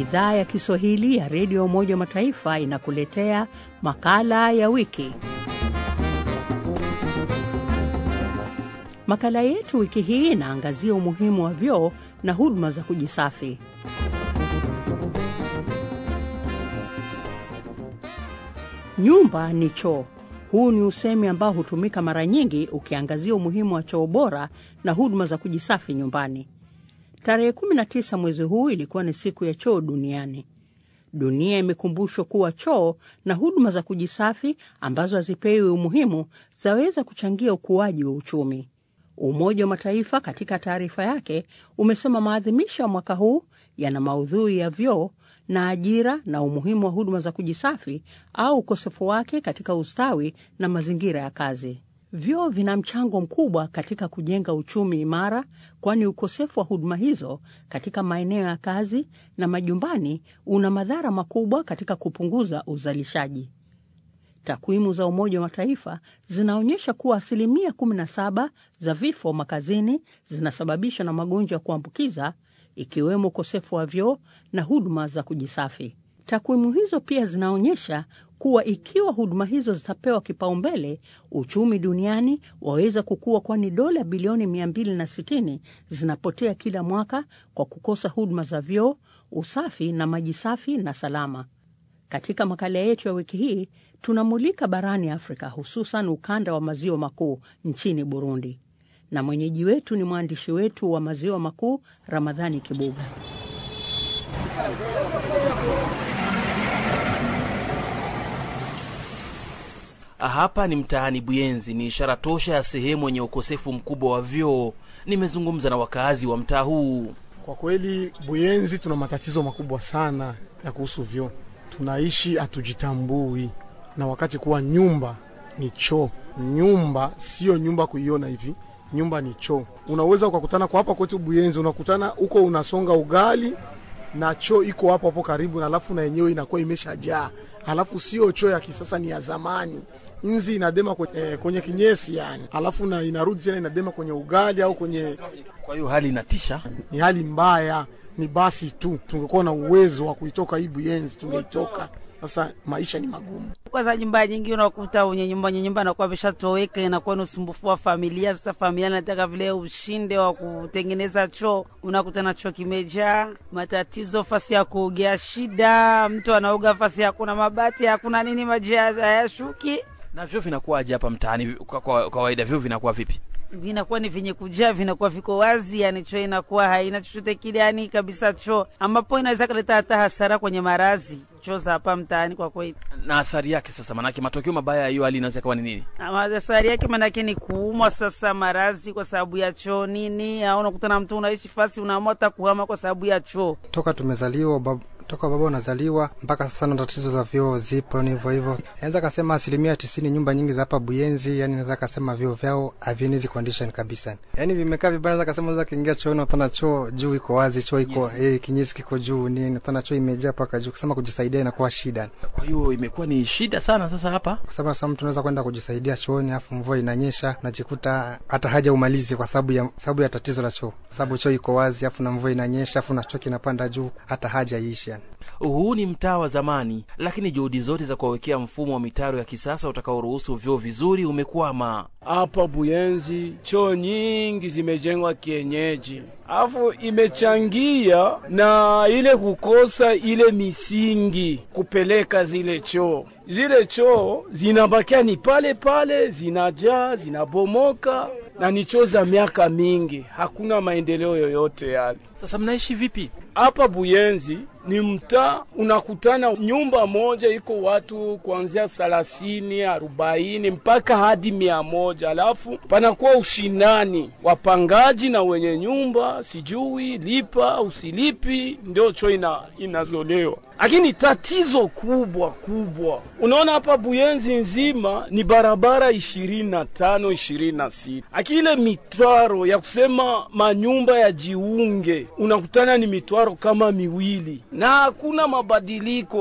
Idhaa ya Kiswahili ya Redio Umoja wa Mataifa inakuletea makala ya wiki. Makala yetu wiki hii inaangazia umuhimu wa vyoo na huduma za kujisafi. Nyumba ni choo. Huu ni usemi ambao hutumika mara nyingi ukiangazia umuhimu wa choo bora na huduma za kujisafi nyumbani. Tarehe 19 mwezi huu ilikuwa ni siku ya choo duniani. Dunia imekumbushwa kuwa choo na huduma za kujisafi ambazo hazipewi umuhimu zaweza kuchangia ukuaji wa uchumi. Umoja wa Mataifa katika taarifa yake umesema maadhimisho ya mwaka huu yana maudhui ya vyoo na ajira na umuhimu wa huduma za kujisafi au ukosefu wake katika ustawi na mazingira ya kazi. Vyoo vina mchango mkubwa katika kujenga uchumi imara, kwani ukosefu wa huduma hizo katika maeneo ya kazi na majumbani una madhara makubwa katika kupunguza uzalishaji. Takwimu za Umoja wa Mataifa zinaonyesha kuwa asilimia 17 za vifo makazini zinasababishwa na magonjwa ya kuambukiza ikiwemo ukosefu wa vyoo na huduma za kujisafi. Takwimu hizo pia zinaonyesha kuwa ikiwa huduma hizo zitapewa kipaumbele, uchumi duniani waweza kukua, kwani dola bilioni 260 zinapotea kila mwaka kwa kukosa huduma za vyoo, usafi na maji safi na salama. Katika makala yetu ya wiki hii tunamulika barani Afrika, hususan ukanda wa maziwa makuu nchini Burundi, na mwenyeji wetu ni mwandishi wetu wa maziwa makuu Ramadhani Kibuga. Hapa ni mtaani Buyenzi, ni ishara tosha ya sehemu yenye ukosefu mkubwa wa vyoo. Nimezungumza na wakazi wa mtaa huu. Kwa kweli, Buyenzi tuna matatizo makubwa sana ya kuhusu vyoo. Tunaishi hatujitambui, na wakati kuwa nyumba ni choo. Nyumba sio nyumba kuiona hivi, nyumba ni choo. Unaweza ukakutana kwa hapa kwetu Buyenzi, unakutana huko unasonga ugali na choo iko hapo hapo karibu, na alafu na yenyewe inakuwa imeshajaa, alafu sio choo ya kisasa, ni ya zamani nzi inadema kwenye, eh, kwenye kinyesi yani, alafu na inarudi tena inadema kwenye ugali au kwenye. Kwa hiyo hali inatisha, ni hali mbaya. Ni basi tu tungekuwa na uwezo wa kuitoka hii Buyenzi tungeitoka. Sasa maisha ni magumu. Kwanza nyumba nyingi unakuta wenye nyumba wenye nyumba anakuwa ameshatoweka, inakuwa ni usumbufu wa familia. Sasa familia nataka vile ushinde wa kutengeneza choo, unakuta na choo kimejaa matatizo, fasi ya kuogea shida, mtu anaoga fasi hakuna mabati hakuna nini, maji hayashuki na vyoo vinakuwaje hapa mtaani? Kwa kawaida vyoo vinakuwa vipi? vinakuwa ni vyenye kujaa, vinakuwa viko wazi, yani choo inakuwa haina chochote kile, yani kabisa choo, ambapo inaweza kuleta hata hasara kwenye marazi choo za hapa mtaani kwa kweli. Na athari yake sasa, manake matokeo mabaya ya hiyo hali inaweza kuwa ni nini? Athari yake manake ni kuumwa sasa marazi kwa sababu ya choo nini, au unakutana mtu unaishi fasi unaamua hata kuhama kwa sababu ya choo. Toka tumezaliwa bab toka baba unazaliwa mpaka sasa na tatizo za vyoo zipo, ni hivyo hivyo. Naweza kasema asilimia tisini nyumba nyingi za hapa Buyenzi, yani naweza kasema vyoo vyao havieni hizi condition kabisa, yani vimekaa vibaya. Naweza kasema unaweza kiingia chooni utana choo juu iko wazi, choo iko yes. Eh, kinyesi kiko juu nini, utana choo imejaa mpaka juu, kusema kujisaidia inakuwa shida. Kwa hiyo imekuwa ni shida sana sasa hapa, kwa sababu sasa mtu unaweza kwenda kujisaidia chooni, afu mvua inanyesha, najikuta hata haja umalizi kwa sababu ya sababu ya tatizo la choo, kwa sababu choo iko wazi, afu na mvua inanyesha, afu na choo kinapanda juu, hata haja iishi yani. Huu ni mtaa wa zamani, lakini juhudi zote za kuwawekea mfumo wa mitaro ya kisasa utakaoruhusu vyoo vizuri umekwama. Hapa Buyenzi choo nyingi zimejengwa kienyeji, afu imechangia na ile kukosa ile misingi kupeleka zile choo. Zile choo zinabakia ni pale pale, zinajaa zinabomoka, na ni choo za miaka mingi, hakuna maendeleo yoyote yale. Sasa mnaishi vipi hapa Buyenzi? Ni mtaa unakutana nyumba moja iko watu kuanzia thelathini arobaini mpaka hadi mia moja alafu panakuwa ushindani wapangaji na wenye nyumba, sijui lipa usilipi, ndio choo ina, inazolewa. Lakini tatizo kubwa kubwa, unaona hapa Buyenzi nzima ni barabara ishirini na tano ishirini na sita lakini ile mitwaro ya kusema manyumba yajiunge unakutana ni mitwaro kama miwili na hakuna mabadiliko.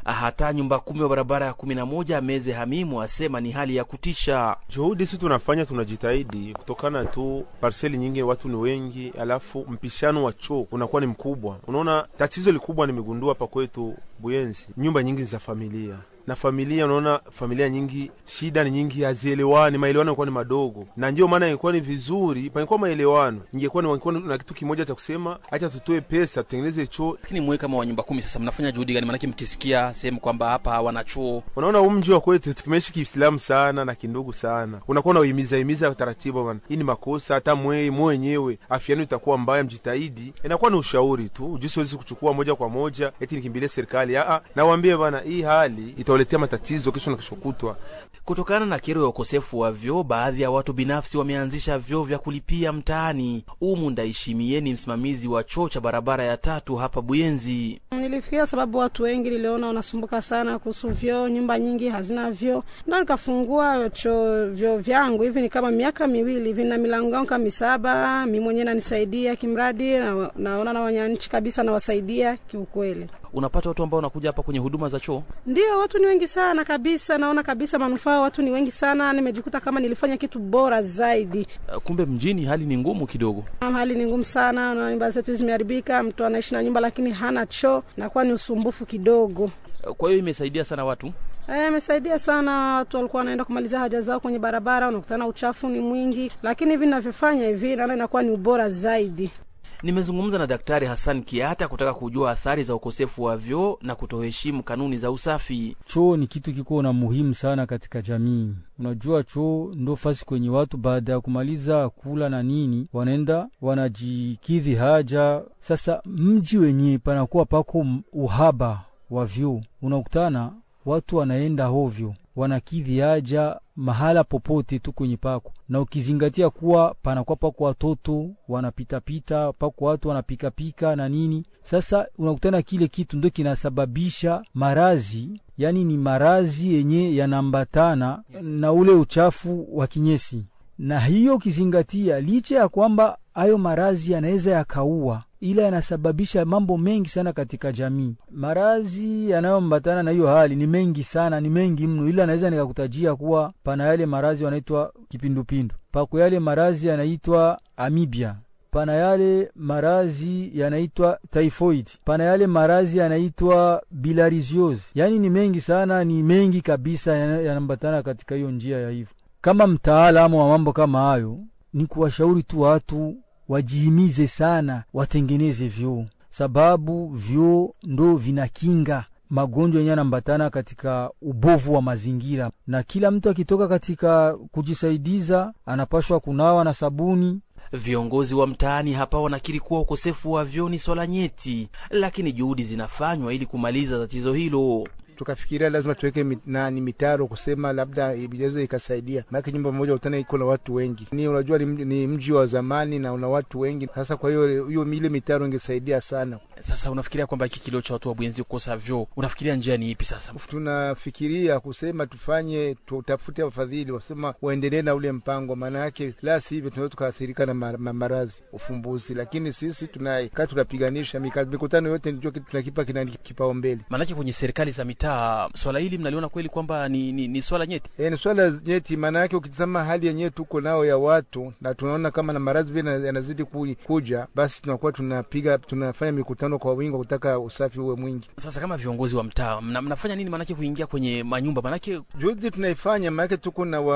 Hata nyumba kumi wa barabara ya kumi na moja Meze Hamimu asema ni hali ya kutisha. Juhudi si tunafanya, tunajitahidi kutokana tu parseli nyingi, watu ni wengi, alafu mpishano wa choo unakuwa ni mkubwa. Unaona, tatizo likubwa nimegundua hapa kwetu Buyenzi, nyumba nyingi za familia na familia, unaona familia nyingi, shida ni nyingi, hazielewani, maelewano yanakuwa ni madogo, na ndio maana ingekuwa ni vizuri pangekuwa maelewano, ingekuwa ni wangekuwa na kitu kimoja cha kusema, acha tutoe pesa tutengeneze choo. Lakini mwe kama wa nyumba kumi, sasa mnafanya juhudi gani? Maanake mkisikia sehemu kwamba hapa hawana choo, Unaona, huu mji wa kwetu tumeishi Kiislamu sana na kindugu sana, unakuwa unauhimiza himiza taratibu bana, hii ni makosa, hata mwe mwe wenyewe afya yenu itakuwa mbaya, mjitahidi. Inakuwa ni ushauri tu, juu siwezi kuchukua moja kwa moja eti nikimbilie serikali. Aa, nawaambie bana, hii hali itawaletea matatizo kesho na kesho kutwa. Kutokana na kero ya ukosefu wa vyoo, baadhi ya watu binafsi wameanzisha vyoo vya kulipia mtaani. Umu Ndaishimie ni msimamizi wa choo cha barabara ya tatu hapa Buyenzi. Nilifikia sababu watu wengi niliona wanasumbuka sana kuhusu vyoo, nyumba nyingi hazina vyoo, ndo nikafungua choo vyoo vyangu hivi. Ni kama miaka miwili hivi, na milango yangu kama misaba, mi mwenyewe nanisaidia kimradi, na, naona na wananchi kabisa nawasaidia kiukweli. Unapata watu ambao wanakuja hapa kwenye huduma za choo. Ndio, watu ni wengi sana kabisa, naona kabisa manufaa, watu ni wengi sana. Nimejikuta kama nilifanya kitu bora zaidi. Uh, Kumbe mjini hali ni ngumu kidogo. Hali ni ngumu sana, na nyumba zetu zimeharibika. Mtu anaishi na nyumba lakini hana choo, nakuwa ni usumbufu kidogo. Uh, Kwa hiyo imesaidia sana watu. Eh, imesaidia sana. Watu walikuwa wanaenda kumalizia haja zao kwenye barabara, unakutana uchafu ni mwingi, lakini hivi ninavyofanya hivi naona inakuwa ni ubora zaidi. Nimezungumza na Daktari Hassan Kiata kutaka kujua athari za ukosefu wa vyoo na kutoheshimu kanuni za usafi. Choo ni kitu kiko na muhimu sana katika jamii. Unajua, choo ndo fasi kwenye watu baada ya kumaliza kula na nini, wanaenda wanajikidhi haja. Sasa mji wenyewe panakuwa pako m- uhaba wa vyoo, unakutana watu wanaenda hovyo, wanakidhi haja mahala popote tu kwenye pako, na ukizingatia kuwa panakuwa pako watoto wanapitapita, pako watu wanapikapika na nini. Sasa unakutana kile kitu ndo kinasababisha marazi, yani ni marazi yenye yanaambatana na ule uchafu wa kinyesi, na hiyo ukizingatia, licha ya kwamba hayo marazi yanaweza yakaua ila yanasababisha mambo mengi sana katika jamii. Marazi yanayoambatana na hiyo hali ni mengi sana, ni mengi mno, ila naweza nikakutajia kuwa pana yale marazi yanaitwa kipindupindu, pako yale marazi yanaitwa amibia, pana yale marazi yanaitwa typhoid, pana yale marazi yanaitwa bilharziosis. Yaani ni mengi sana, ni mengi kabisa yana- yanaambatana katika hiyo njia ya hivyo. Kama mtaalamu wa mambo kama hayo, ni kuwashauri tu watu wajihimize sana, watengeneze vyoo, sababu vyoo ndo vinakinga magonjwa yenye yanaambatana katika ubovu wa mazingira, na kila mtu akitoka katika kujisaidiza anapashwa kunawa na sabuni. Viongozi wa mtaani hapa wanakiri kuwa ukosefu wa vyoo ni swala nyeti, lakini juhudi zinafanywa ili kumaliza tatizo hilo. tukafikiria lazima tuweke mit, nani mitaro kusema labda inaweza ikasaidia, maana nyumba moja utana iko na watu wengi. Ni unajua ni, mji- ni mji wa zamani na una watu wengi. Sasa kwa hiyo hiyo ile mitaro ingesaidia sana. Sasa unafikiria kwamba hiki kilio cha watu wa Buyenzi kukosa vyoo, unafikiria njia ni ipi sasa? Tunafikiria kusema tufanye tutafute wafadhili wasema waendelee na ule mpango, maana yake la sivyo tunaweza tukaathirika na ma- ma- maradhi ufumbuzi. Lakini sisi tunakaa tunapiganisha mika- mikutano yote, ndio kitu tunakipa kina kipaumbele. Maanake kwenye serikali za mitaa swala hili mnaliona kweli kwamba ni, ni, ni swala nyeti. E, ni swala nyeti, maana yake ukitazama hali yenyewe tuko nao ya watu na tunaona kama na maradhi vile yana- yanazidi ku- kuja, basi tunakuwa tunapiga tunafanya mikutano kwa wingi wa kutaka usafi uwe mwingi. Sasa kama viongozi wa mtaa mna, mnafanya nini maanake kuingia kwenye manyumba? Maanake Juhudi tunaifanya, maanake tuko na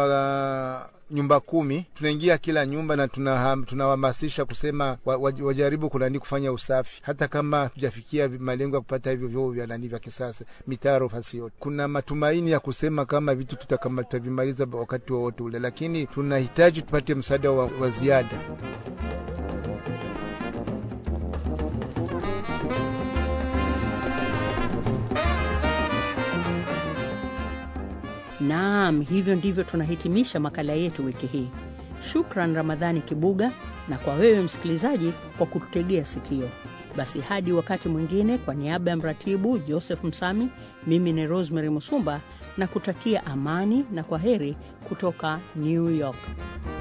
wa nyumba kumi, tunaingia kila nyumba na tunaham- tunawahamasisha kusema wa, wa, wajaribu kunani kufanya usafi, hata kama hatujafikia vi- malengo ya kupata hivyo vyoo vya nani vya kisasa mitaro fasi yote. Kuna matumaini ya kusema kama vitu tutakama tutavimaliza wakati wowote ule, lakini tunahitaji tupate msaada wa, wa ziada. Naam, hivyo ndivyo tunahitimisha makala yetu wiki hii. Shukran Ramadhani Kibuga, na kwa wewe msikilizaji kwa kututegea sikio. Basi hadi wakati mwingine, kwa niaba ya mratibu Joseph Msami, mimi ni Rosemary Musumba na kutakia amani na kwa heri kutoka New York.